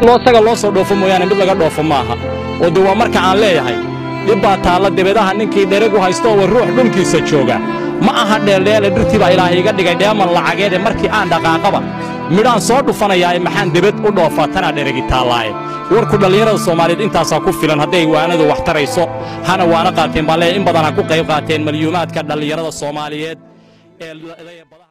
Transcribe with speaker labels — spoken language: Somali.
Speaker 1: loo saga loo soo dhoofo mooyaane mid laga dhoofo maaha oo de waa marka aan leeyahay dhib baa taalla debedaha ninkii dheregu haysto oo ruux dhulkiisa jooga ma aha dheeldheele dhirtii baa ilaahay iga dhigay dheeman lacageede markii aan dhaqaaqaba midhaan soo dhufanayaae maxaan debed u dhoofaa tanaa dheregi taallaaye warku dhallinyarada soomaaliyeed intaasaa ku filan hadday waanadu wax tarayso hana waana qaateen baan leeyahay in badan ha ku qayb qaateen malyuumaadka dhallinyarada soomaaliyeed ee